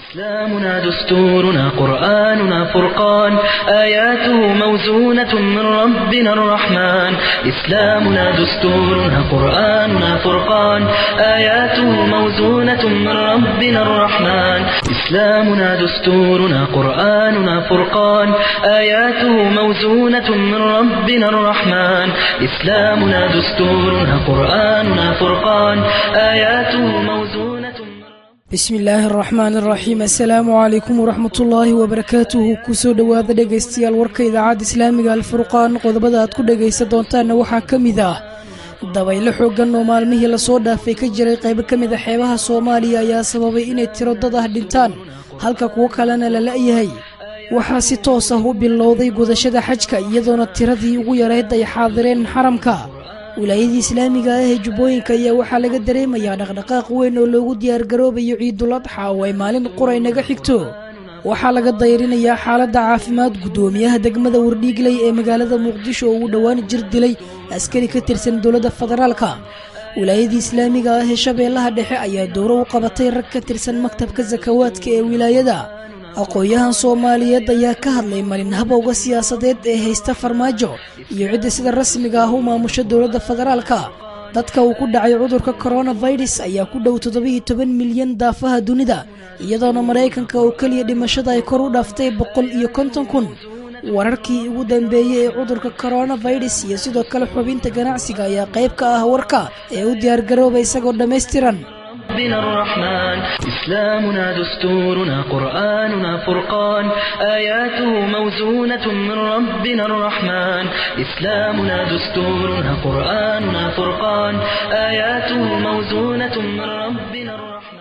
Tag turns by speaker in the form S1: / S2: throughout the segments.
S1: إسلامنا دستورنا قرآننا فرقان آياته موزونة من ربنا الرحمن إسلامنا دستورنا قرآننا فرقان آياته موزونة من ربنا الرحمن إسلامنا دستورنا قرآننا فرقان آياته موزونة من ربنا الرحمن إسلامنا دستورنا قرآننا فرقان آياته موزونة من
S2: bismi illaahi araxmaan araxiim assalaamu calaykum waraxmatullaahi wabarakaatuhu kusoo dhowaada dhegaystayaal warka idaacadda islaamiga alfurqaan qodobada aad ku dhegaysan doontaanna waxaa ka mid ah dabaylo xooggan oo maalmihii lasoo dhaafay ka jiray qaybo ka mid a xeebaha soomaaliya ayaa sababay inay tiro dad ah dhintaan halka kuwo kalena la la'yahay waxaa si toos ah u bilowday gudashada xajka iyadoona tiradii ugu yarayd ay xaadireen xaramka wilaayadii islaamiga ah ee jubbooyinka ayaa waxaa laga dareemayaa dhaqdhaqaaq weyn oo loogu diyaargaroobayo ciidul adxa oo ay maalin quray naga xigto waxaa laga dayrinayaa xaaladda caafimaad guddoomiyaha degmada wardhiigley ee magaalada muqdisho oo uu dhowaan jir dilay askari ka tirsan dowladda federaalka wilaayadii islaamiga ah ee shabeellaha dhexe ayaa dowro u qabatay rag ka tirsan maktabka sakawaadka ee wilaayada aqoon-yahan soomaaliyeed ayaa ka hadlay malin habowga siyaasadeed ee haysta farmaajo iyo cidda sida rasmiga ah u maamusha dowladda federaalka dadka uu ku dhacay cudurka koronafirus ayaa ku dhow toddobiiyo toban milyan daafaha dunida iyadoona maraykanka oo keliya dhimashada ay kor u dhaaftay boqol iyo konton kun wararkii ugu dambeeyey ee cudurka koronafirus iyo sidoo kale xubinta ganacsiga ayaa qayb ka ah warka ee u diyaargarooba isagoo dhammaystiran
S1: ربنا الرحمن إسلامنا دستورنا قرآننا فرقان آياته موزونة من ربنا الرحمن إسلامنا دستورنا قرآننا فرقان آياته موزونة من ربنا الرحمن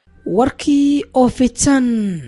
S2: warkii oo fitan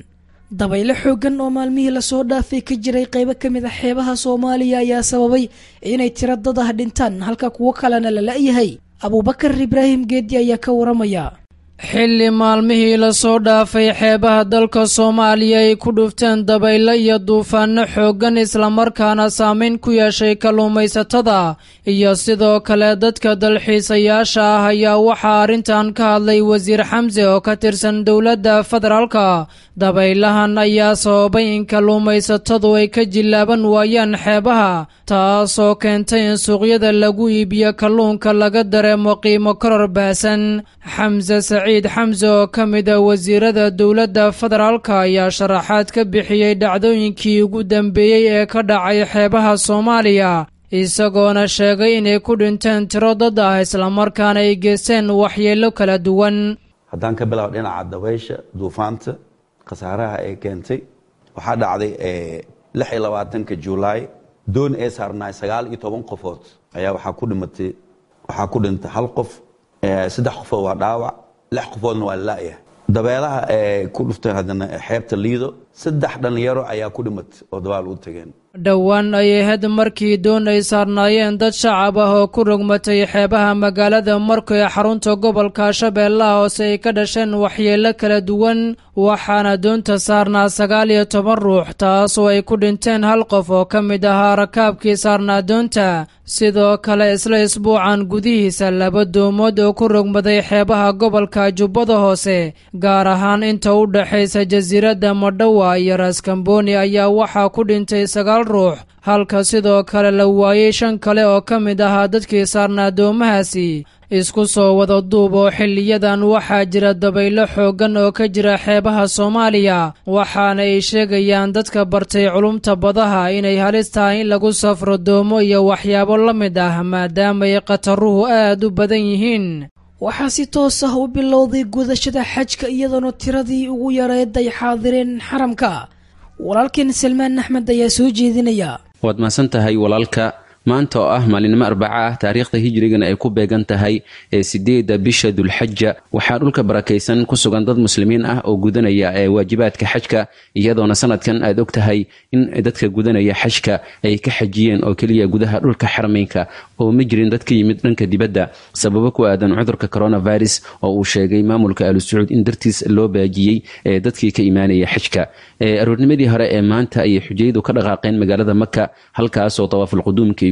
S2: dabaylo xooggan oo maalmihii lasoo dhaafay ka jiray qaybo ka mid a xeebaha soomaaliya ayaa sababay inay tiro dad ah dhintaan halka kuwo kalena la la'yahay abuubakar ibraahim geedi ayaa ka waramaya
S3: xilli maalmihii lasoo dhaafay xeebaha dalka soomaaliya ay ku dhufteen dabaylo iyo duufaano xooggan islamarkaana saameyn ku yeeshay kalluumaysatada iyo sidoo kale dadka dalxiisayaasha ah ayaa waxaa arrintan ka hadlay wasiir xamse oo ka tirsan dowladda federaalka dabaylahan ayaa sababay in kalluumaysatadu ay ka jillaaban waayaan xeebaha taasoo keentay in suuqyada lagu iibiyo kalluunka laga dareemo qiimo koror baasan xamse saciid xamse oo ka mid a wasiirada dowladda federaalka ayaa sharaxaad ka bixiyey dhacdooyinkii ugu dambeeyey ee ka dhacay xeebaha soomaaliya isagoona sheegay inay ku dhinteen tiro dad ah islamarkaana ay geysteen waxyeello kala duwan
S4: haddaan ka bilaabo dhinaca dabaysha duufaanta khasaaraha ay keentay waxaa dhacday lix iyo labaatanka julaay doon ee saarnaay sagaal iyo toban qofood ayaa waxaa ku dhimatay waxaa ku dhintay hal qof saddex qofood waa dhaawac lix qofoodna waa la'yahay dabeelaha ee ku dhufteen haddana xeebta liido saddex dhallinyaro ayaa ku dhimatay oo dabaal u tageen
S3: dhowaan ayay had markii doon ay saarnaayeen dad shacab ah oo ku rogmatay xeebaha magaalada marko ee xarunta gobolka shabeellaha hoose ay ka dhasheen waxyeello kala duwan waxaana doonta saarnaa sagaal iyo toban ruux taasoo ay ku dhinteen hal qof oo ka mid ahaa rakaabkii saarnaa doonta sidoo kale isla isbuucan gudihiisa laba doomood oo ku rogmaday xeebaha gobolka jubbada hoose gaar ahaan inta u dhexaysa jasiiradda madhowa iyo raaskambooni ayaa waxaa ku dhintay sagaal ruux halka sidoo kale la waayey shan kale oo ka mid ahaa dadkii saarnaa doomahaasi isku soo wada duub oo xiliyadan waxaa jira dabaylo xooggan oo ka jira xeebaha soomaaliya waxaana ay sheegayaan dadka bartay culumta badaha inay halis tahay in lagu safro doomo iyo waxyaabo la mid ah maadaamaay khataruhu aad u badan yihiin
S2: waxaa si toos ah u bilowday gudashada xajka iyadoona tiradii ugu yareed ay xaadireen xaramka walaalkeen salmaan axmed ayaa soo jeedinaya
S5: waad mahadsan tahay walaalka maanta oo ah maalinimo arbaca ah taariikhda hijrigana ay ku beegan tahay ee sideedda bisha dulxaja waxaa dhulka barakaysan ku sugan dad muslimiin ah oo gudanaya ee waajibaadka xajka iyadoona sanadkan aad og tahay in dadka gudanaya xajka ay ka xajiyeen oo keliya gudaha dhulka xarameynka oo ma jirin dad ka yimid dhanka dibadda sababo ku aadan cudurka coronavirus oo uu sheegay maamulka alu sacuud in dartiis loo baajiyey ee dadkii ka imaanaya xajka aroornimadii hore ee maanta ayay xujayadu ka dhaqaaqeen magaalada maka halkaasoo tawaafulquduumka ay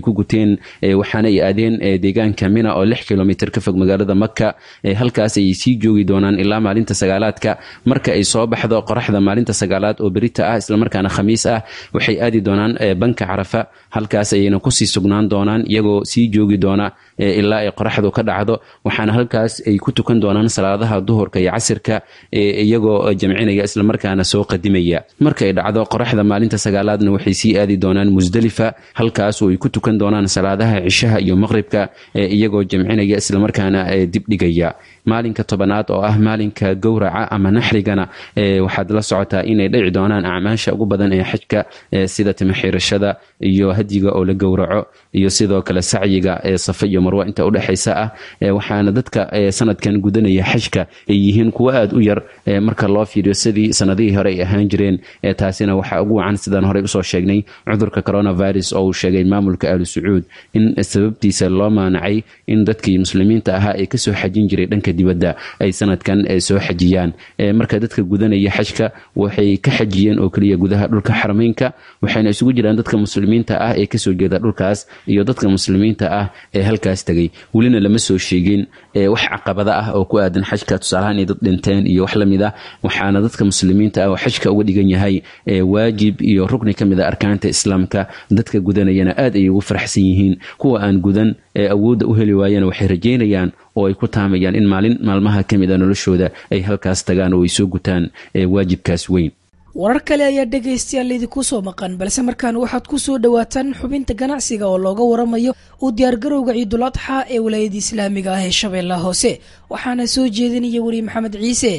S5: ku guteen waxaana ay aadeen deegaanka mina oo lix kilomitr ka fog magaalada maka halkaas ayay sii joogi doonaan ilaa maalinta sagaalaadka marka ay soo baxdo qoraxda maalinta sagaalaad oo berita ah islamarkaana khamiis ah waxay aadi doonaan banka carafa halkaas ayayna kusii sugnaan doonaan iyagoo sii joogi doona ilaa ay qoraxdu ka dhacdo waxaana halkaas ay ku tukan doonaan salaadaha duhurka iyo casirka iyagoo jamcinaya islamarkaana soo qadimaya marka ay dhacdo qoraxda maalinta sagaalaadna waxay sii aadi doonaan musdelifa halkaasoo ay ku tukan doonaan salaadaha cishaha iyo maqribka iyagoo jamcinaya islamarkaana dibdhigaya maalinka tobanaad oo ah maalinka gowraca ama naxrigana waxaad la socotaa inay dhici doonaan acmaasha ugu badan ee xajka sida timaxiirashada iyo hadyiga oo la gowraco iyo sidoo kale sacyiga ee safa iyo marwa inta udhexaysa ah waxaana dadka sanadkan gudanaya xajka ay yihiin kuwo aad u yar marka loo fiiriyo sidii sanadihii hore ay ahaan jireen taasina waxaa ugu wacan sidaan horey usoo sheegnay cudurka coronavirus oo uu sheegay maamulka aalu sacuud in sababtiisa loo maanacay in dadkii muslimiinta ahaa ee kasoo xajin jiray dhanka dibadda ay sanadkan soo xajiyaan marka dadka gudanaya xajka waxay ka xajiyeen oo keliya gudaha dhulka xarmeynka waxayna isugu jiraan dadka muslimiinta ah ee kasoo jeeda dhulkaas iyo dadka muslimiinta ah ee halkaas tegay welina lama soo sheegin wax caqabada ah oo ku aadan xajka tusaalahaan inay dad dhinteen iyo wax lamid ah waxaana dadka muslimiinta ah oo xajka uga dhigan yahay waajib iyo rukni ka mid a arkaanta islaamka dadka gudanayana aad ayay ugu faraxsan yihiin kuwa aan gudan ee awoodda u heli waayana waxay rajaynayaan oo ay ku taamayaan in maalin maalmaha ka mid a noloshooda ay halkaas tagaan oo ay soo gutaan waajibkaas weyn
S2: warar kale ayaa dhegaystayaal idinku soo maqan balse markaan waxaad ku soo dhowaataan xubinta ganacsiga oo looga waramayo u diyaargarowga ciidul adxa ee walaayada islaamiga ah ee shabeellaha hoose waxaana soo jeedinaya weli maxamed ciise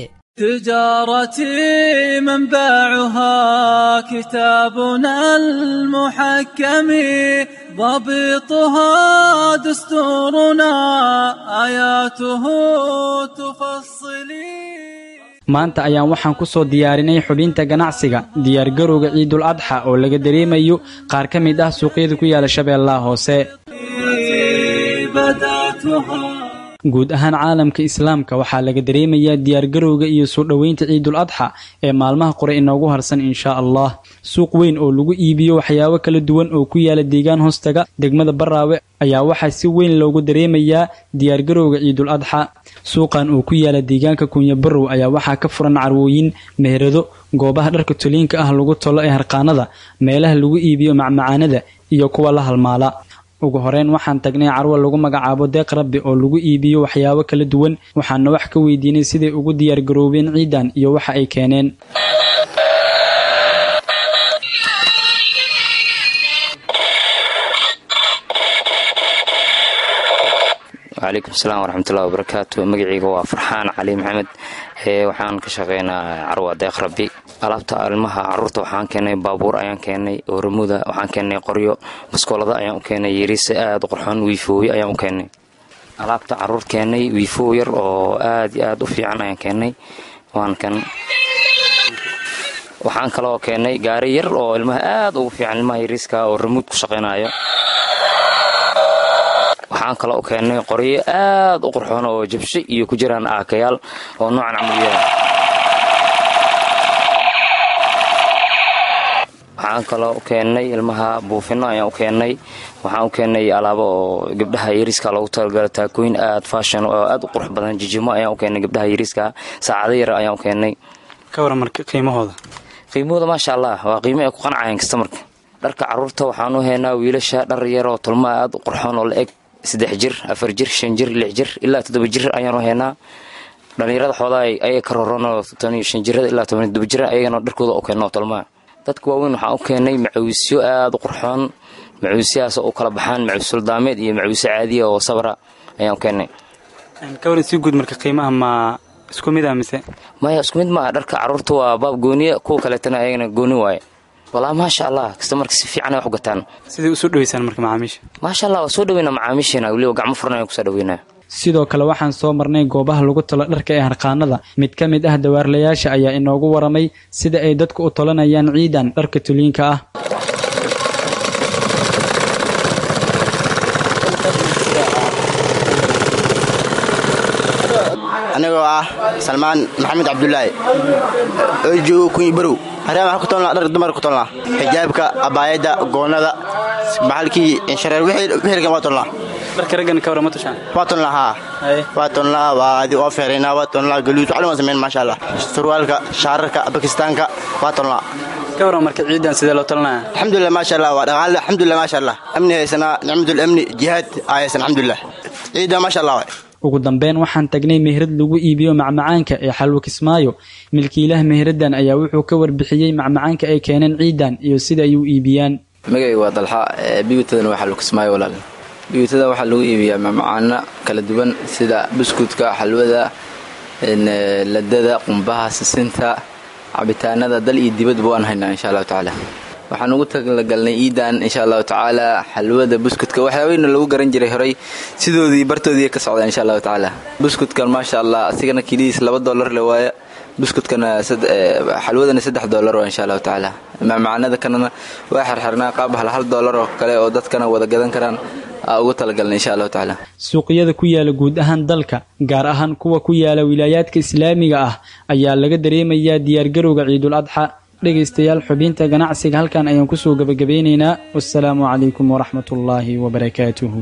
S6: تجارتي منبعها كتابنا المحكم ضبطها دستورنا آياته تفصلي
S7: maanta ayaan waxaan ku soo diyaarinay xubinta ganacsiga diyaargarowga ciidul adxa oo laga dareemayo qaar ka mid ah suuqyada ku yaala shabeellaha hoose guud ahaan caalamka islaamka waxaa laga dareemayaa diyaargarowga iyo soo dhoweynta ciidul adxa ee maalmaha qore inoogu harsan inshaa allah suuq weyn oo lagu iibiyo waxyaabo kala duwan oo ku yaala deegaan hoostaga degmada baraawe ayaa waxaa si weyn loogu dareemayaa diyaargarowga ciidul adxa suuqan oo ku yaala deegaanka kunya barow ayaa waxaa ka furan carwooyin meherado goobaha dharka toliinka ah lagu tolo ee harqaanada meelaha lagu iibiyo macmacaanada iyo kuwa la halmaala ugu horeyn waxaan tagnay carwo lagu magacaabo deeq rabbi oo lagu iibiyo waxyaabo kala duwan waxaana wax ka weydiinay siday ugu diyaargaroobeen ciidan iyo waxa ay keeneen
S8: wcalaykum asalaam waraxmatullahi wabarakaatu magaceyga waa farxaan cali maxamed waxaan ka shaqeynaa carwa deeq rabbi alaabta ilmaha caruurta waxaan keenay baabuur ayaan keenay ooramuda waxaan keenay qoryo baskoolada ayaan u keenay yariise aad u qorxoon wiifooyo ayaan u keenay alaabta caruur keenay wiifoo yar oo aad iyo aad u fiican ayaan keenay waan kan waxaan kaloo keenay gaari yar oo ilmaha aad ugu fiican ilmaha yariiska oo ramuud ku shaqaynayo waxaan kaloo u keennay qoryo aad u qurxoon oo jabsho iyo ku jiraan aakayaal oo noocan camalyaha waxaan kaloo u keennay ilmaha buufino ayaan u keennay waxaan u keennay alaabo oo gabdhaha yariiska loogu talagala taakooyin aad faashon oo aad u qurux badan jijimo ayaan u keennay gabdhaha yariiska saacado yar ayaan u keennay
S7: ka waran marka qiimahooda
S8: qiimahooda maasha allah waa qiimo ay ku qanacayaan kastamarka dharka caruurta waxaan u haynaa wiilasha dhar yar oo tolmaha aad u qurxoon oo la eg saddex jir afar jir shan jir lix jir ilaa toddoba jir ayaanu haynaa dhallinyarada xoodaa ayaga ka roronoo toban iyo shan jirada ilaa toban toddoba jir ayagana dharkooda u keenno tolmaha dadka waaweyn waxaan u keenay macawisyo aad u qurxoon macawisyahaas oo u kala baxaan macawiis suldaameed iyo macawisyo caadiya oo sabra ayaan u keennay
S7: ka waran si guud marka qiimaha ma isku mid ah mise
S8: maya isku mid maaha dharka caruurta waa baab gooniya kuwa kaleetana ayagana gooni waaye walaa maasha allah kasta marka si fiican ay wax u gataan
S7: siday usoo dhaweysaan marka macaamiisha
S8: maasha allah waa soo dhaweynaa macaamiisheena weliba gacmo furan ayaan kusoo dhaweynaa
S7: sidoo kale waxaan soo marnay goobaha lagu tolo dharka ee harqaanada mid ka mid ah dawaarlayaasha ayaa inoogu waramay sida ay dadku u tolanayaan ciidan dharka tuliinka ah
S9: anigoo ah salmaan maxamed cabdulaahi oo joogo kunyi barow haraan waxaan ku tolnaa dhar dumar ku tolnaa xijaabka abaayadda goonnada baxalkii inshareer wixilkan waa tolnaa
S7: dharka raggana ka warama tushaan
S9: waa tolnaa haa waa tolnaa waa adi oo feeraynaa waa tolnaa galuud waxli waan samayn maasha allah surwaalka shaararka bakistaanka waa tolnaa
S7: ka waran marka ciidan sidee loo talinaya
S9: alxamdulilah maasha allah waa dhaqaale alxamdulilah maasha allah amni haysanaa nicmatul amni jihaad aa haysan alxamdulilah ciidan maasha allah waay
S7: ugu dambeyn waxaan tagnay meherad lagu iibiyo macmacaanka ee xalwo kismaayo milkiilaha meheradan ayaa wuxuu ka warbixiyey macmacaanka ay keeneen ciidan iyo sida ay u iibiyaan
S10: magayga waa dalxa biyutadana waa xalwo kismaayo walaal biyutada waxaa lagu iibiyaa macmacaano kala duwan sida buskudka xalwada ladada qumbaha sisinta cabitaanada dal iyo dibadba waan haynaa insha allahu tacaala waxaan ugu talagalnay iidan insha allahu tacaala xalwada buskudka waxyaabahayna lagu garan jiray horay sidoodii bartoodii ka socdaan insha allahu tacaala buskudkan maasha allah asigana kilihiis laba dollar le waaya buskudkana xalwadana saddex dollar waa insha allahu tacaala macmacaanada kanana waa xirxirnaa qaab hal hal dollar oo kale oo dadkana wada gadan karaan ugu talagalna insha allahu tacaala
S7: suuqyada ku yaala guud ahaan dalka gaar ahaan kuwa ku yaala wilaayaadka islaamiga ah ayaa laga dareemayaa diyaargarowga ciidul adxa dhegaystayaal xubinta ganacsiga halkan ayaan kusoo gebagabeynaynaa wasalaamu calaykum waraxmat ullaahi wabarakaatuhu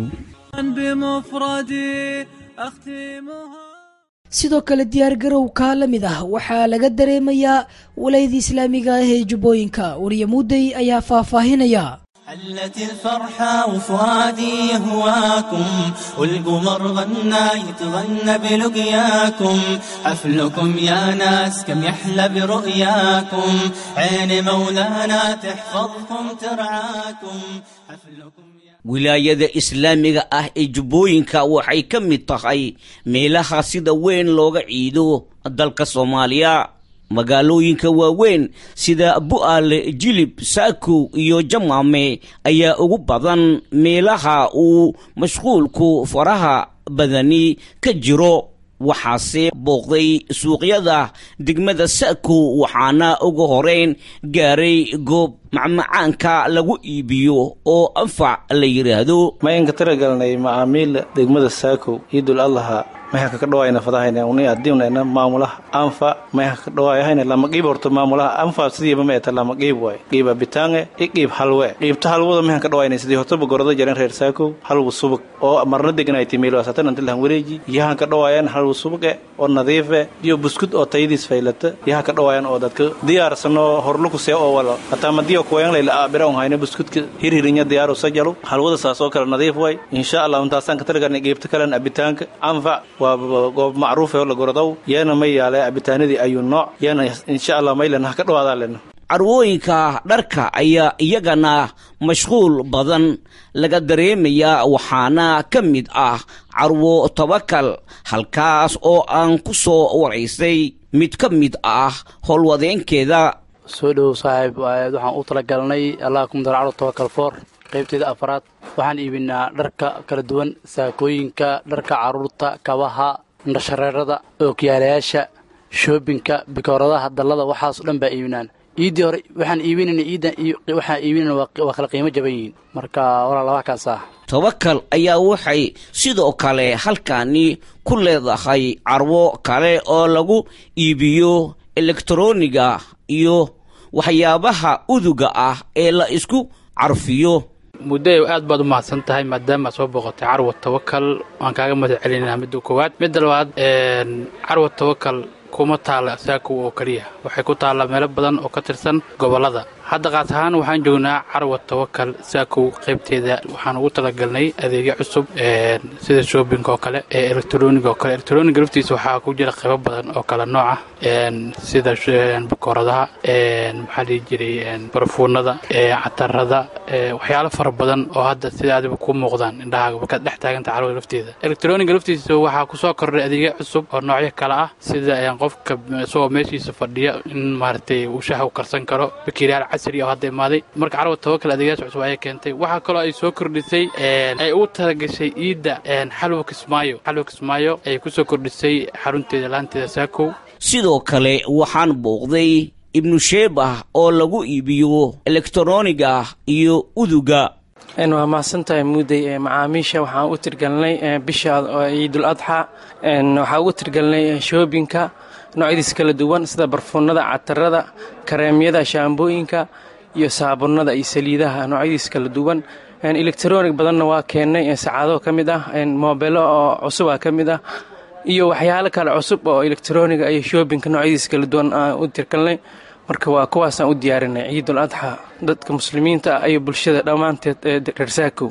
S2: sidoo kale diyaargarow kaa la mid ah waxaa laga dareemayaa walayada islaamiga ah ee jubbooyinka wariye muudey ayaa faahfaahinaya
S11: حلت الفرحة وفؤادي يهواكم والقمر غنى يتغنى بلقياكم حفلكم يا ناس كم يحلى برؤياكم عين مولانا تحفظكم ترعاكم حفلكم
S12: wilaayada islaamiga ah ee jubbooyinka waxay ka mid tahay meelaha sida weyn looga ciido dalka soomaaliya magaalooyinka waaweyn sida bu'aale jilib saakow iyo jamaame ayaa ugu badan meelaha uu mashquulku faraha badani ka jiro waxaase booqday suuqyada degmada saakow waxaana ugu horeyn gaaray goob macmacaanka lagu iibiyo oo anfac la yidhaahdo
S13: mayanka tiragalnay macaamiil degmada saakow ciidul adlaha mayhanka ka dhawaayna fadahayna uni adiwnayna maamulaha anfa mayhanka ka dhawaayahayna lama qiib horto maamulaha anfa sidiiba ma eta lama qiib waay qiiba bitaange i qiib halwe qiibta halwada mayhan ka dhawaayna sidii hortaba gorada jaren reer saakow halwu subag oo marna deganayti meelo satan antilahan wareeji yahan ka dhawaayan halwu subage oo nadiife iyo buskud oo tayadiis faylata yahan ka dhawaayan oo dadka diyaarsano horluku see oo walo hataa madiyo kuwayan layla aabira un hayna buskudka hirhirinya diyaaru sajalo halwada saas oo kale nadiif waay insha allah intaasaan ka taligarnay qiibta kalen abitaanka anfac waa goob macruuf oo la gorodow yeena ma yaale abitaanadii ayuu nooc yeena insha allah maylen ha ka dhawaadaa lena
S12: carwooyinka dharka ayaa iyagana mashquul badan laga dareemayaa waxaana ka mid ah carwo tobakal halkaas oo aan ku soo waraysay mid ka mid ah howlwadeenkeeda
S14: soo dhowow saaxiib waxaan u talagalnay allah kumdar carwo tobakal foor qaybteeda afaraad waxaan iibinaa dharka kala duwan saakooyinka dharka carruurta kabaha indhashareerada ookiyaalayaasha shoobinka bikooradaha dallada waxaasoo dhan baa iibinaan iiddii hore waxaan iibinayna iiddan iyo waxaan iibinayna waa kala qiimo jaban yihiin marka walaa laba kaas ah
S12: tobakal ayaa waxay sidoo kale halkaani ku leedahay carwo kale oo lagu iibiyo elektroniga iyo waxyaabaha uduga ah ee la isku carfiyo
S14: muddo aad baad u mahadsan tahay maadaama soo booqotay carwa tawakal waan kaaga mahad celinaa midda koowaad midda labaad carwa tawakal kuma taalla saakow oo keliya waxay ku taallaa meelo badan oo ka tirsan gobollada hadda qaas ahaan waxaan joognaa carwa tawakal saakow qaybteeda waxaan ugu talagalnay adeegyo cusub sida shoobinka oo kale ee elektroniga oo kale elektroniga laftiisa waxaa ku jira qaybo badan oo kale nooca sida bakooradaha maxaa dhihi jiray barfuunada catarada waxyaalo fara badan oo hadda sida adiba ku muuqdaan indhahaaga markaad dhex taaganta carwada lafteeda elektroniga laftiisa waxaa kusoo kordhay adeegyo cusub oo noocyo kale ah sida qofka isagoo meeshiisa fadhiya in maaragtay uu shaha u karsan karo bakeriyaal casri oo hadda imaaday marka carwa tawakal adeegyaas cusub ayay keentay waxaa kaloo ay soo kordhisay ay ugu talagashay iidda xalwa kismaayo xalwa kismaayo ay kusoo kordhisay xarunteeda laanteeda saakow
S12: sidoo kale waxaan booqday ibnu sheebah oo lagu iibiyo elektroniga iyo uduga
S15: waa mahadsantahay muudey macaamiisha waxaan u tirgalnay bisha ciidul adxa waxaan ugu tirgalnay shoobinka noocyadiisa kala duwan sida barfuunada catarada kareemyada shaambooyinka iyo saabunada iyo saliidaha noocyadiisa kala duwan electronic badanna waa keennay sacaado ka mid ah moobelo oo cusub ah ka mid ah iyo waxyaalo kale cusub oo electroniga iyo shoobinka noocyadiisa kala duwan aan u tirkalnay marka waa kuwaasaan u diyaarinay ciidul adxa dadka muslimiinta ah iyo bulshada dhammaanteed ee reer saakow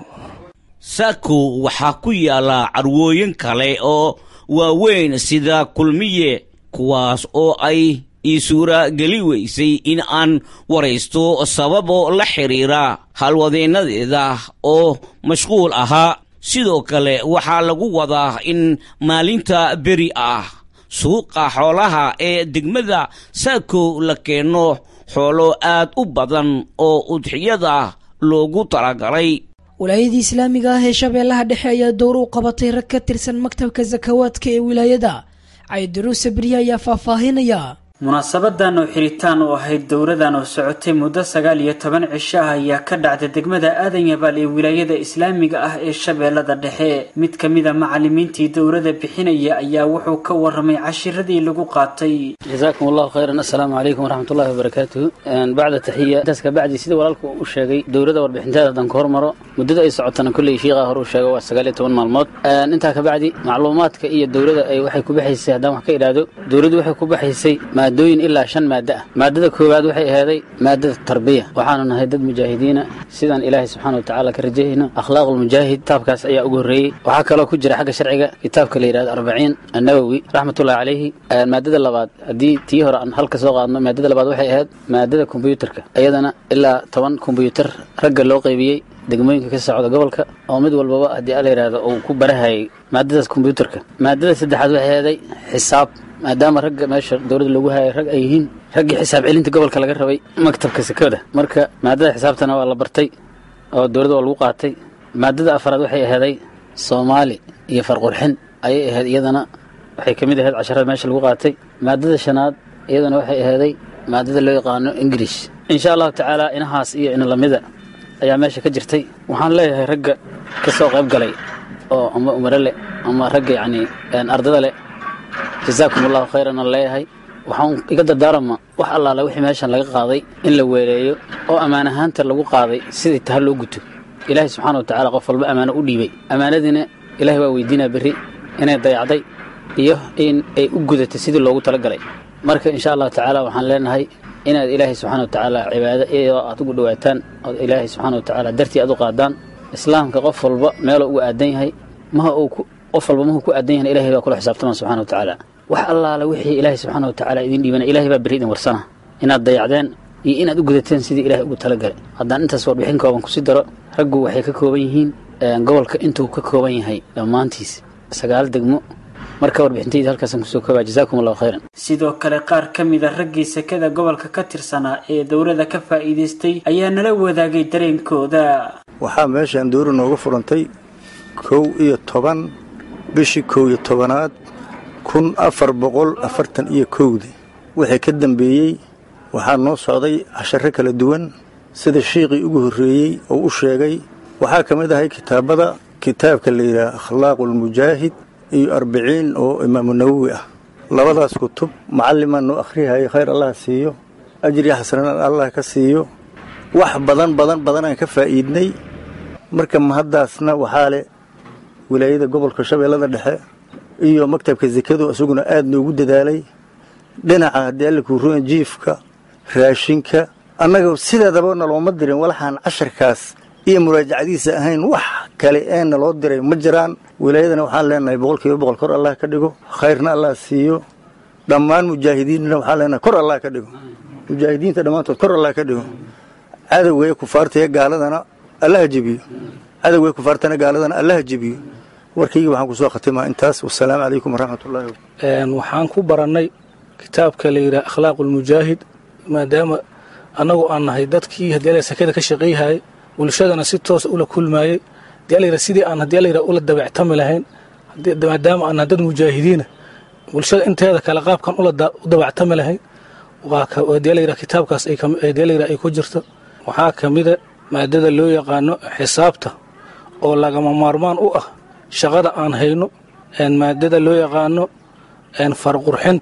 S12: saakow waxaa ku yaala carwooyin kale oo waaweyn sida kulmiye kuwaas oo ay ii suura geli weysay in aan waraysto sababoo la xidhiira halwadeennadeeda oo mashquul ahaa sidoo kale waxaa lagu wadaa in maalinta beri ah suuqa xoolaha ee degmada saakow la keeno xoolo aad u badan oo udxiyada loogu talagalay
S2: wilaayadii islaamiga ah ee shabeellaha dhexe ayaa dowr u qabatay rag ka tirsan maktabka sakawaadka ee wilaayada caydiruuse berye ayaa faahfaahinaya
S16: munaasabadan oo xiritaan u ahayd dowradan oo socotay muddo sagaal iyo toban cisho ah ayaa ka dhacday degmada aadan yabaal ee wilaayada islaamiga ah ee shabeellada dhexe mid ka mid a macalimiintii dowrada bixinaya ayaa wuxuu ka waramay cashiradii lagu qaatay
S17: jazaakum allahu khayran assalaamu calaykum waraxmatullahi wabarakaatuhu bacda taxiya intaas kabacdi sida walaalku u sheegay dowrada warbixinteeda haddaan ka hormaro muddada ay socotana kolley shiiqaa hore uu sheego waa sagaal iyo toban maalmood intaa kabacdi macluumaadka iyo dowrada ay waxay ku baxaysay haddaan wax ka idhaahdo dowladdu waxay ku baxaysay maadooyin ilaa shan maado ah maadada koowaad waxay aheeday maadada tarbiya waxaanu nahay dad mujaahidiina sidaan ilaahay subxaana wa tacaala ka rajayayno akhlaaqulmujaahid kitaabkaas ayaa ugu horreeyey waxaa kaloo ku jira xagga sharciga kitaabka la yidhahdo arbaciin annawowi raxmatullahi calayhi maadada labaad haddii tii hore aan halka soo qaadno maadada labaad waxay ahayd maadada kombyuutarka iyadana ilaa toban kombyuutar ragga loo qaybiyey degmooyinka ka socda gobolka oo mid walbaba haddii ala yidhahdo uu ku barahayay maadadaas kombyuutarka maadada saddexaad waxay aheeday xisaab maadaama ragga meesha dowladda lagu hayay rag ay yihiin raggii xisaab celinta gobolka laga rabay maktabka sekada marka maadada xisaabtana waa la bartay oo dowladda waa lagu qaatay maadada afaraad waxay aheeday soomaali iyo farqurxin ayay ahayd iyadana waxay ka mid ahayd casharada meesha lagu qaatay maadada shanaad iyadana waxay aheeday maadada loo yaqaano ingirish insha allahu tacaala inahaas iyo inalamida ayaa meesha ka jirtay waxaan leeyahay ragga ka soo qayb galay oo ama umare leh ama ragga yacni ardada leh jazaakum allahu khayran aan leeyahay waxaan iga dardaarama wax allaale wixii meeshan laga qaaday in la weeleeyo oo ammaan ahaanta lagu qaaday sidii taha loo guto ilaahay subxaana wa tacaala qof walba ammaano u dhiibay ammaanadiina ilaahay waa weydiinaa berri inay dayacday iyo in ay u gudatay sidii loogu talagalay marka insha allahu tacaala waxaan leenahay inaad ilaahay subxana wa tacaala cibaado iyadoo aad ugu dhowaataan ood ilaahay subxaana wa tacaala dartii aad u qaadaan islaamka qof walba meeloo ugu aadan yahay maha uu qof walba mahuu ku aadan yahay ilahay baa kula xisaabtama subxana wa tacaala wax allaala wixii ilaahay subxaana wa tacaala idin dhiibana ilahay baa berri idin warsana inaad dayacdeen iyo inaad u gudateen sidii ilahay ugu talagalay haddaan intaas warbixin kooban kusi daro raggu waxay ka kooban yihiin gobolka intuu ka kooban yahay dhammaantiis sagaal degmo marka warbixintayda halkaasaan kusoo koobaa jazaakum allahu khayran
S16: sidoo kale qaar ka mid a raggii sekada gobolka ka tirsanaa ee dowladda ka faa'iidaystay ayaa nala wadaagay dareenkooda
S18: waxaa meeshaan dowra nooga furantay kow iyo toban bishii kow iyo tobanaad kun afar boqol afartan iyo kowdii wixii ka dambeeyey waxaa noo socday casharo kala duwan sida shiiqii ugu horreeyey oo u sheegay waxaa ka mid ahay kitaabada kitaabka la yidhaha akhlaaquulmujaahid iyo arbiciin oo imaamu nawowi ah labadaas kutub macallimaan noo akhrihayay khayr allah siiyo ajri xasanaan allah ka siiyo wax badan badan badanaan ka faa'iidnay marka mahaddaasna waxaa leh wilaayada gobolka shabeellada dhexe iyo maktabka sekadu isaguna aad noogu dadaalay dhinaca haddii alla kuuruan jiifka raashinka annaga sideedaba nalooma dirin walaxaan casharkaas iyo muraajacadiisa ahayn wax kale ee naloo diray ma jiraan wilaayadana waxaan leenahay boqolkiiba boqol kor allah ka dhigo khayrna allah siiyo dhammaan mujaahidiinna waxaan leenahay kor allah ka dhigo mujaahidiinta dhammaantood kor allah ka dhigo cadowgee kufaartaya gaaladana allaha jebiyo cadowgee kufaartana gaaladana allaha jebiyo warkayga waxaan kusoo khatimaa intaas wasalaamu calaykum waraxmatullahi
S19: waxaan ku barannay kitaabka la yidhaha akhlaaqulmujaahid maadaama annagu aan nahay dadkii haddii ala sakada ka shaqayhayay bulshadana si toosa ula kulmaayey hadii ala yidhaha sidii aan haddii ala yidhaha ula dabactami lahayn maadaama aan nahay dad mujaahidiina bulshada inteeda kale qaabkan ula u dabactami lahayn waa haddii ala yidhaha kitaabkaas haddii ala yidhaha ay ku jirto waxaa ka mida maadada loo yaqaano xisaabta oo lagama maarmaan u ah shaqada aan hayno maadada loo yaqaano farqurxinta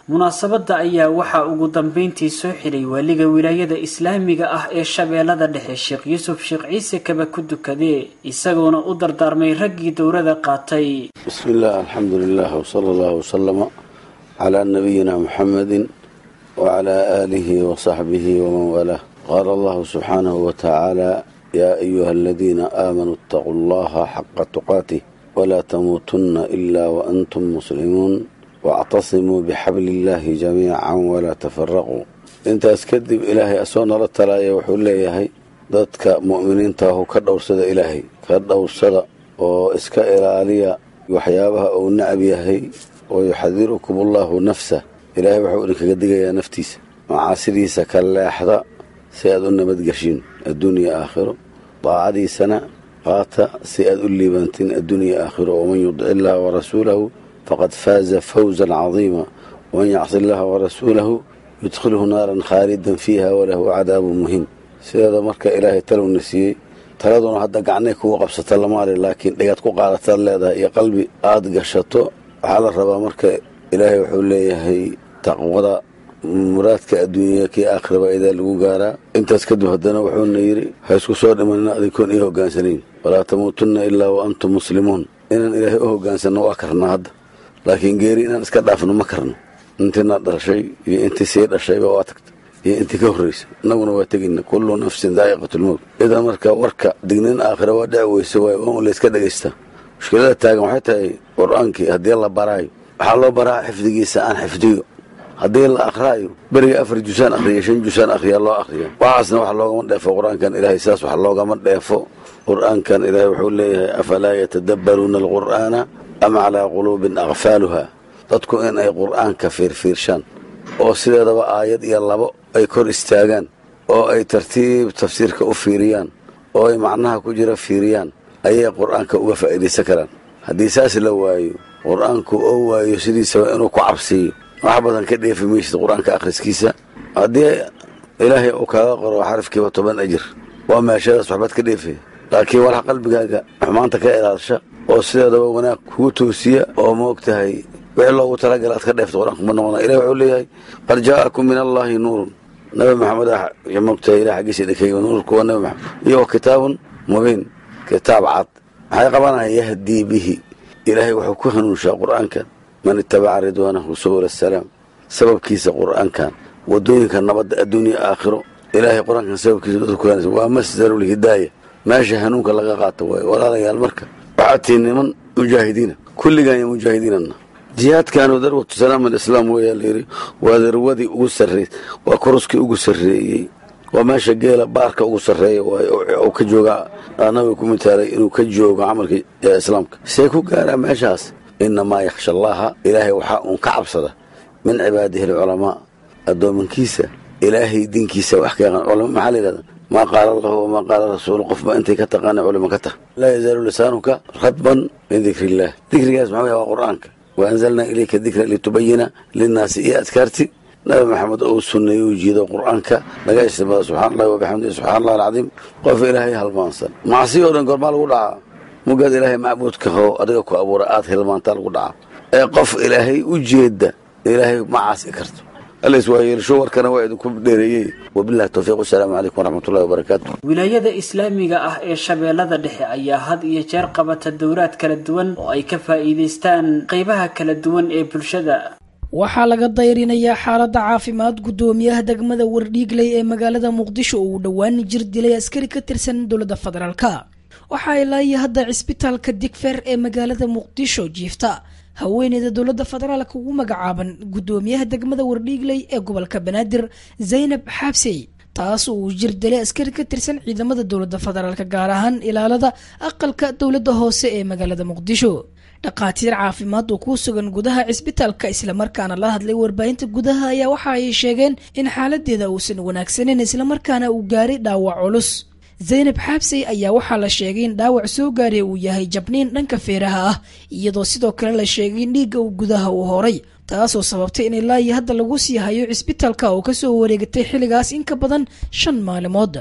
S16: munaasabadda ayaa waxaa ugu dambeyntii soo xiray waaliga wilaayada islaamiga ah ee shabeellada dhexe sheekh yuusuf sheekh ciise kaba ku dukadee isagoona u dardaarmay raggii dowrada qaatay
S20: بسم الله الحمد لله وصلى الله وسلم على نبينا محمد وعلى آله وصحبه ومن والاه قال الله سبحانه وتعالى يا أيها الذين آمنوا اتقوا الله حق تقاته ولا تموتن إلا وأنتم مسلمون واعتصموا بحبل الله جميعا ولا تفرقوا انت اسكدب إلهي أسونا للتلايا وحول ليهي dadka mu'miniinta ahu ka dhowrsada ilaahay ka dhowrsada oo iska ilaaliya waxyaabaha uu nacab yahay oo yuxadirukum allahu nafsa ilaahay wuxuu idinkaga digayaa naftiisa macaasidiisa ka leexda si aad u nabadgeshiin adduunya aakhiro daacadiisana qaata si aad u liibantiin adduunya aakhiro waman yudic illaha warasuulahu faqad faaza fawzan cadiima waman yacsi illaha warasuulahu yudkhilhu naaran khaalidan fiiha walahu cadaabun muhiim sideeda marka ilaahay talowna siiyey taladuna hadda gacnay kugu qabsata lamaali laakiin dhigaad ku qaadataad leedahay iyo qalbi aad gashato waxaa la rabaa marka ilaahay wuxuu leeyahay taqwada muraadka adduunya kii aakhiraba idaa lagu gaaraa intaas kadib haddana wuxuuna yidhi ha isku soo dhimanina adinkoon ii hogaansanayn walaa tamuutunna ilaa wa antum muslimuun inaan ilaahay u hogaansanno waa karnaa hadda laakiin geeri inaan iska dhaafno ma karno intiina dhashay iyo intii sii dhashayba waa tagta iyo intii ka horraysa innaguna waa tegayna kullu nafsin daa'iqatulmowt idan marka warka dignin aakhira waa dhici weyse waay waa un layska dhagaystaa mushkilada taagan waxay tahay qur-aankii haddii la baraayo waxaa loo baraa xifdigiisa aan xifdiyo haddii la akhraayo beriga afar jusaan akhriya shan jusaan akhriya loo akhriya waxaasna wax loogama dheefo qur-aankan ilaahay saas wax loogama dheefo qur-aankan ilaahay wuxuu leeyahay afalaa yatadabbaruuna alqur'aana am calaa quluubin aqfaaluha dadku in ay qur'aanka fiirfiirshaan oo sideedaba aayad iyo labo ay kor istaagaan oo ay tartiib tafsiirka u fiiriyaan oo ay macnaha ku jira fiiriyaan ayay qur'aanka uga faa'iidaysan karaan haddii saas la waayo qur'aanku oo waayo sidiisaba inuu ku cabsiiyo wax badan ka dheefi maysid qur-aanka akhriskiisa haddii ilaahay uu kaaga qoro xarafkiiba toban ajir waa meeshadaas waxbaad ka dheefaya laakiin walax qalbigaaga xumaanta ka ilaalisha oo sideedaba wanaag kugu toosiya oo moog tahay wixii loogu talagala aad ka dheefta qur-aanku ma noqona ilahi wuxuu leeyahay qad jaa'akum min allaahi nuurun nabi maxamed ah moogtahay ilah xaggiisa idinkayo nuurku waa nabi maxamed iyo kitaabun mubiin kitaab cad maxay qabanaya yahdii bihi ilaahay wuxuu ku hanuunshaa qur-aankan man itabaca ridwaanahu subula asalaam sababkiisa qur-aankan wadooyinka nabadda adduunya aakhiro ilaahay qur-aankan sababkiisa dadku ku hanaysa waa masdarulhidaaya meesha hanuunka laga qaato waaye walaalayaal marka waxaad tihiin niman mujaahidiina kulligaan iyo mujaahidiinana jihaadkaanu darwatu salaam alislaam weeyaa layidhi waa darwadii ugu sarreey waa koruskii ugu sarreeyey waa meesha geela baarka ugu sarreeya waaye uu ka jooga nabiga ku mitaalay inuu ka joogo camalka islaamka see ku gaaraa meeshaas inamaa yakhsha allaha ilaahay waxaa uun ka cabsada min cibaadihi alculamaa addoomankiisa ilaahay diinkiisa wax ka yaqaan culama maxaa la yidhahda maa qaala allahu wamaa qaala rasuulu qofba intay ka taqaana culimo ka tah laa yazaalu lisaanuka radban min dikri illaah dikrigaas maxaa waa qur-aanka waanzalnaa ilayka dikra litubayina linnaasi iyo adkaarti nabi maxamed ou sunneeye u jiido qur-aanka laga istimada subxana allahi wabixamdihi subxana allah alcadiim qof ilaahay halmaansan macsi oo dhan goormaa lagu dhacaa mugaad ilaahay macbuudka how adiga ku abuura aad hilmaantaa lagu dhacaa ee qof ilaahay u jeeda ilaahay ma caasi karto allays waa yeelsho warkana waa idinku dheereeyey wabillahi towfiiq wasalaamu calaykum waraxmatullahi wabarakaatu
S16: wilaayada islaamiga ah ee shabeellada dhexe ayaa had iyo jeer qabata dowraad kala duwan oo ay ka faa'iidaystaan qaybaha kala duwan ee bulshada
S2: waxaa laga dayrinayaa xaaladda caafimaad guddoomiyaha degmada wardhiigley ee magaalada muqdisho oo uu dhowaan jir dilay askari ka tirsan dowladda federaalka waxaa ilaa iyo hadda cisbitaalka digfer ee magaalada muqdisho jiifta haweeneyda dowladda federaalka ugu magacaaban guddoomiyaha degmada wardhiigley ee gobolka banaadir zaynab xaabsey taas uu jir dilay askari ka tirsan ciidamada dowladda federaalk gaar ahaan ilaalada aqalka dowladda hoose ee magaalada muqdisho dhakhaatiir caafimaad oo ku sugan gudaha cisbitaalka islamarkaana la hadlay warbaahinta gudaha ayaa waxa ay sheegeen in xaaladeeda uusan wanaagsaneyn islamarkaana uu gaaray dhaawac culus zaynab xaabsey ayaa waxaa la sheegay in dhaawac soo gaaray uu yahay jabniin dhanka feeraha ah iyadoo sidoo kale la sheegay in dhiigga uu gudaha uu horay taasoo sababtay in ilaa iyo hadda lagu sii hayo cisbitaalka oo kasoo wareegatay xilligaas in ka badan shan maalimood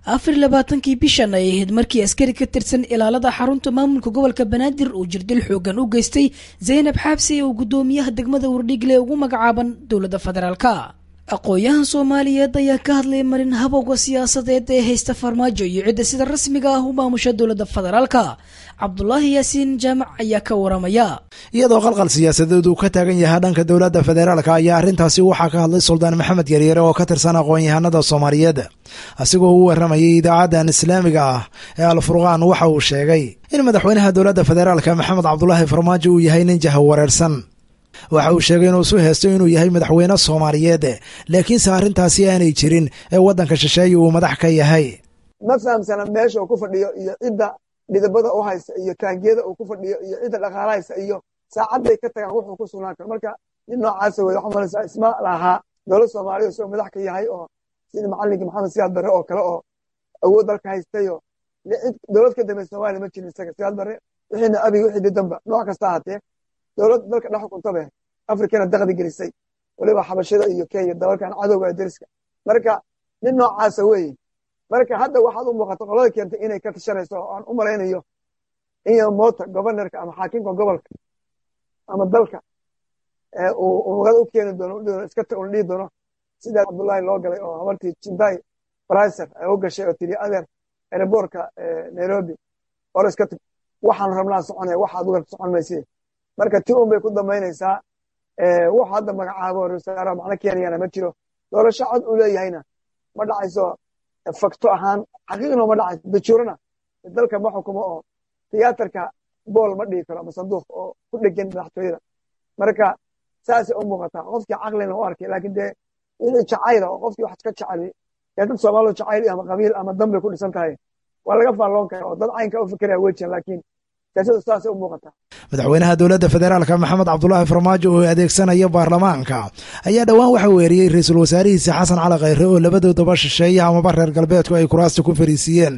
S2: afar labaatankii bishan ay ahayd markii askari ka tirsan ilaalada xarunta maamulka gobolka banaadir uu jirdil xoogan u geystay zaynab xaabsi oo guddoomiyaha degmada wardhigle ugu magacaaban dowladda federaalka aqoon-yahan soomaaliyeed ayaa ka hadlay marin habowga siyaasadeed ee haysta farmaajo iyo cidda sida rasmiga ah u maamusha dowladda federaalka cabdulaahi yaasiin jaamac ayaa ka waramaya
S21: iyadoo qalqal siyaasadeed uu ka taagan yahay dhanka dowladda federaalka ayaa arrintaasi waxaa ka hadlay suldaan maxamed yaryare oo ka tirsan aqoon-yahanada soomaaliyeed asigoo u waramayay idaacadan islaamiga ah ee alfurqaan waxa uu sheegay in madaxweynaha dowladda federaalka maxamed cabdulaahi farmaajo uu yahay nin jaha wareersan waxa uu sheegay inuu isu heesto inuu yahay madaxweyne soomaaliyeed laakiinse arrintaasi aanay jirin ee waddanka shisheeye uu madax ka yahay
S22: ma fahamsana meesha uu ku fadhiyo iyo cidda dhidabada u haysta iyo taangiyada uu ku fadhiyo iyo cidda dhaqaala haysta iyo saacadday ka tagaan wuxuu ku sugnaan karo marka nin noocaasa wey waxaa malaysaa isma lahaa dowlad soomaaliya isagoo madax ka yahay oo sidii macallinkii maxamed siyaad barre oo kale oo awood dalka haystayo dowlad ka dambe soomaaliya ma jirin isaga siyaad barre wixiina abiga wixii didanba nooc kasta ahaatee dowlad dalka dhex xukuntabe afrikana daqdi gelisay waliba xabashada iyo kenya dalalkan cadowga deriska marka nin noocaasa weeye marka hadda waxaad u muuqata qolada keentay inay ka tashanayso oo aan u malaynayo in mota governorka ama xaakimka gobolka ama dalka uu magada u keeni doono iska un dhihi doono sidaa cabdullaahi loo galay oo habartii jindai bricer ay u gashay oo tiri adeer aerobortka nairobi or iska tag waxaan rabnaa soconaya waxaad uga socon maysid marka ti un bay ku dambaynaysaa wax hadda magacaabo rasaaraha macno keenayana ma jiro doorasho cod uu leeyahayna ma dhacayso fakto ahaan xaqiiqna ma dhacayso dajuurana dalka ma xukumo oo tiyaatarka bool ma dhigi karo ama sanduuq oo ku dhegan madaxtooyada marka saasay u muuqataa qofkii caqlina u arkay laakiin dee wixii jacayla oo qofkii wax ka jeceli dee dad soomaalidu jacayl ama qabiil ama dan bay ku dhisan tahay waa laga faalloon kara oo dad caynka u fikiraya wejian laakiin siyaasadu saasay u muuqataa
S21: madaxweynaha dowladda federaalka maxamed cabdulaahi farmaajo oo adeegsanaya baarlamaanka ayaa dhowaan waxa weeriyey ra-iisul wasaarihiisa xasan cali khayre oo labadoodaba shisheeya amaba reer galbeedku ay kuraasta ku fariisiiyeen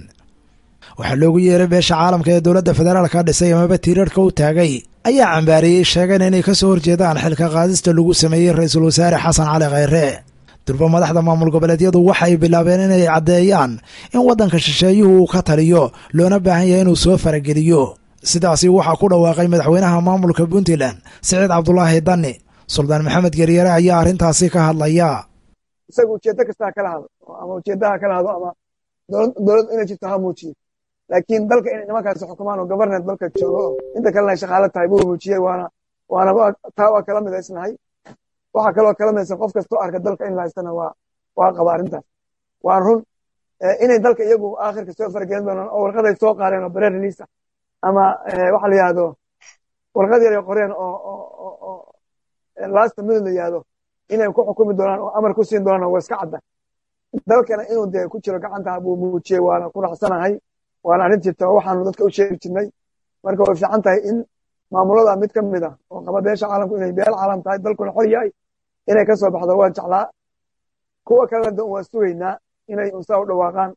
S21: waxaa loogu yeeray beesha caalamka ee dowladda federaalka dhisay amaba tiirarhka u taagay ayaa cambaariyey sheegeen inay ka soo horjeedaan xilka qaadista lagu sameeyey ra-iisul wasaare xasan cali khayre durba madaxda maamul goboleedyadu waxay bilaabeen inay caddeeyaan in waddanka shisheeyuhu uu ka taliyo loona baahan yahay inuu soo farageliyo sidaasi waxaa ku dhawaaqay madaxweynaha maamulka puntland siciid cabdulaahi danni suldaan maxamed geryare ayaa arrintaasi ka hadlaya
S22: isaga ujeeddo kastaa kala hado ama ujeeddaha kala hado ama dowlad inay jirto ha muujiyo laakiin dalka inay nimankaasi xukumaan oo governet dalka joogo oo inta kalena ay shaqaalo tahay buu muujiyey waana waana taa waa kala midaysnahay waxaa kaloo kala midaysan qof kastoo arka dalka in la haystana waa waa qaba arrintaas waa run inay dalka iyagu aakhirka soo faragelin doonaan oo warqaday soo qaareen oo bare release ah ama waxa la yihahdo warqad yar ay qoreen oo lasta minute la yihahdo inay ku xukumi doonaan oo amar ku siin doonaan waa iska cadda dalkana inuu dee ku jiro gacanta buu muujiyey waana ku raxsanahay waana arrin jirta oo waxaanu dadka u sheegi jirnay marka way fiican tahay in maamulada mid ka mid ah oo qaba beesha caalamku inay beel caalam tahay dalkuna xor yahay inay ka soo baxdo waan jeclaa kuwa kalena de waa sugaynaa inay unsaa u dhawaaqaan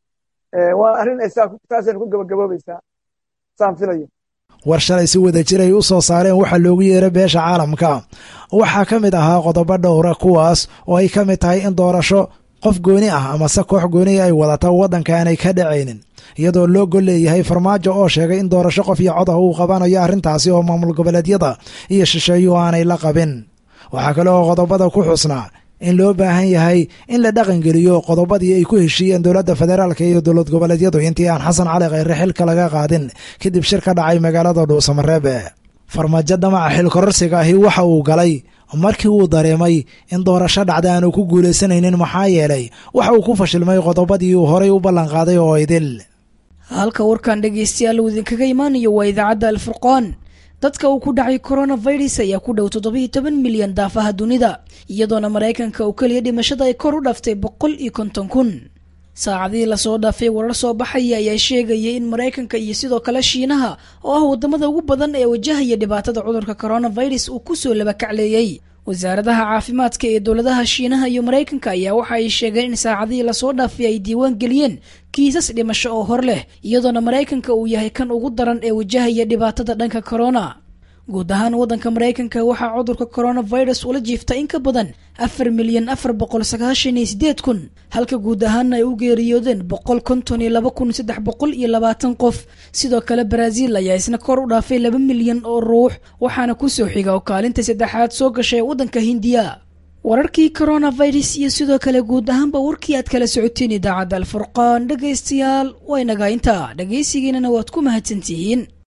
S22: waa arrin ay saasayna ku gabagaboobaysaa saan filayo
S21: war shalay si wada jir ay u soo saareen waxaa loogu yeeray beesha caalamka waxaa ka mid ahaa qodobo dhowra kuwaas oo ay ka mid tahay in doorasho qof gooni ah amase koox gooni ay wadata waddanka aanay ka dhacaynin iyadoo loo gol leeyahay farmaajo oo sheegay in doorasho qof iyo cod ah uu qabanayo arrintaasi oo maamul goboleedyada iyo shisheeyuhu aanay la qabin waxaa kale oo qodobada ku xusnaa in loo baahan yahay in la dhaqangeliyo qodobadii ay ku heshiiyeen dowladda federaalka iyo dowlad goboleedyadu intii aan xasan cali khayre xilka laga qaadin kadib shir ka dhacay magaalada dhuusamareebe farmaajo damaca xilkororsiga ahi waxa uu galay markii uu dareemay in doorasho dhacda aanu ku guulaysanaynin maxaa yeelay waxa uu ku fashilmay qodobadii uu horay u ballanqaaday oo idil
S2: halka warkan dhegaystayaal uu idinkaga imaanayo waa idaacadda alfurqaan dadka uu ku dhacay coronavirus ayaa ku dhow toddobiiyo toban milyan daafaha dunida iyadoona maraykanka uu keliya dhimashada ay kor u dhaftay boqol iyo konton kun saacadihii lasoo dhaafay warar soo baxaya ayaa sheegayay in maraykanka iyo sidoo kale shiinaha oo ah wadamada ugu badan ee wajahaya dhibaatada cudurka coronavirus uu kusoo labakacleeyey wasaaradaha caafimaadka ee dowladaha shiinaha iyo maraykanka ayaa waxa ay sheegeen in saacadihii lasoo dhaafay ay diiwaan geliyeen kiisas dhimasho oo hor leh iyadoona maraykanka uu yahay kan ugu daran ee wajahaya dhibaatada dhanka corona guud ahaan waddanka maraykanka waxaa cudurka coronavirus ula jiifta in ka badan afar milyan afar boqol sagaashan iyo sideed kun halka guud ahaana ay u geeriyoodeen boqol konton iyo laba kun saddex boqol iyo labaatan qof sidoo kale baraaziil ayaa isna kor u dhaafay laba milyan oo ruux waxaana kusoo xiga oo kaalinta saddexaad soo gashay waddanka hindiya wararkii coronavirus iyo sidoo kale guud ahaanba warkii aad kala socoteen idaacadda alfurqaan dhegaystayaal waynaga intaa dhegaysigiinana waad ku mahadsantihiin